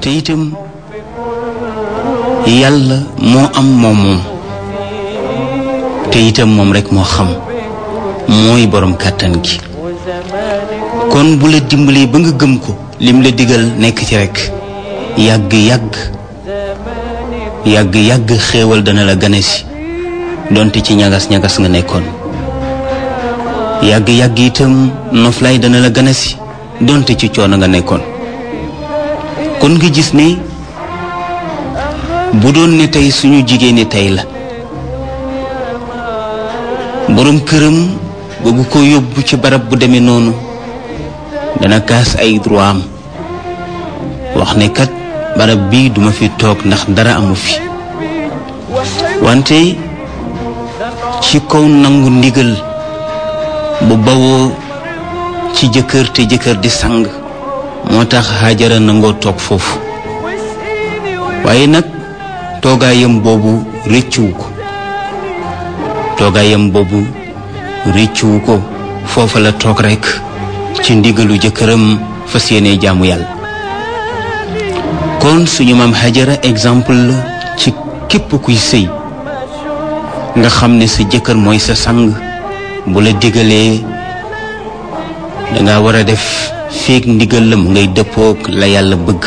te itam yàlla moo am moom moom te itam moom rekk moo xam mooy boroom kàttan gi kon bu la dimbalee ba nga gëm ko lim la digal nekk ci rekk yàgg yàgg yàgg yàgg xéewal dana la gane si donte ci ñagas ñagas nga nekkoon yàgg yàgg itam noflaay dana la gane si donte ci coono nga nekkoon kon nga gis ne bu doon ne tey suñu jigéen ñi tey la boroom këram bëgg ko yóbbu ci barab bu demee noonu dana kaas ay droit am wax ne kat barab bii duma fi toog ndax dara amu fi wante ci kaw nangu ndigal bu bawoo ci jëkkër te jëkkër di sang moo tax Haajara nangoo toog foofu waaye nag toogaayam boobu rëccuwu ko toogaayam boobu rëccuwu ko foofa la toog rekk ci ndigalu jëkkëram fas yéene jaamu yàlla kon suñu maam Hajara exemple la ci képp kuy sëy nga xam ne sa jëkkër mooy sa sang bu la digalee danga war a def feek ndigal la mu ngay dëppook la yàlla bëgg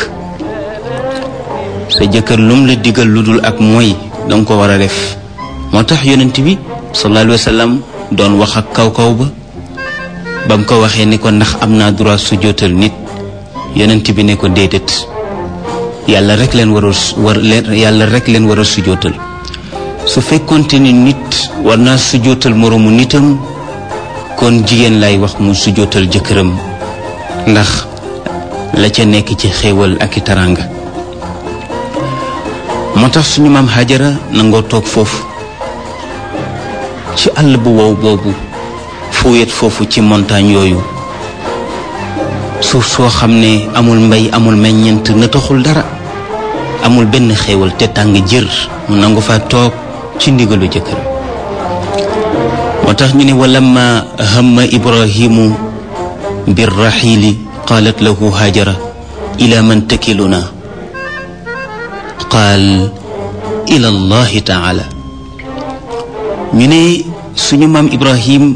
sa jëkkër lum la digal lu dul ak mooy danga ko war a def moo tax yonent bi sallallahu alayhi wa sallam doon wax ak kaw kaw ba ba mu ko waxee ni ko ndax am naa droit su jootal nit yonent bi ne ko déedéet yàlla rek leen war a war leen yàlla rek leen war a su jootal su fekkonte ni nit war naa su jootal moroomu nitam kon jigéen lay wax mu su jootal jëkkëram ndax la ca nekk ci xéewal ak i taranga moo tax suñu maam Hajara nangoo toog foofu ci àll bu wow boobu fu wet foofu ci montagne yooyu suuf soo xam ne amul mbay amul meññent na taxul dara amul benn xéewal te tàng jër mu nangu fa toog ci ndigalu jëkkër moo tax ñu ne walamma hamma ibrahimu birraxiili qaalat lahu hajara ila man takiluna qaal ila allahi taala ñu ne suñu maam ibrahim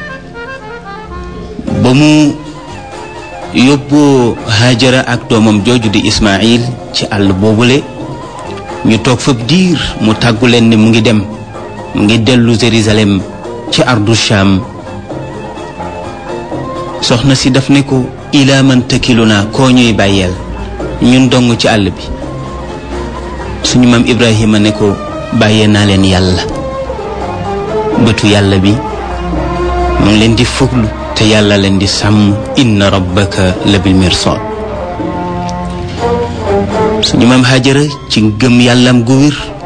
ba mu yóbboo hajara ak doomam jooju di ismail ci àll boobule ñu toog fab diir mu tàggu leen ne mu ngi dem mu ngi dellu Jérusalem ci ardu Sham soxna si daf ne ko ilaa man takiluna koo ñuy bàyyeel ñun dong ci àll bi suñu maam Ibrahima ne ko bàyyee naa leen yàlla bëtu yàlla bi mu ngi leen di fuglu te yàlla leen di sàmm inna rabbaka la bil mirsad suñu maam Hajara ci gëm yàllam gu wér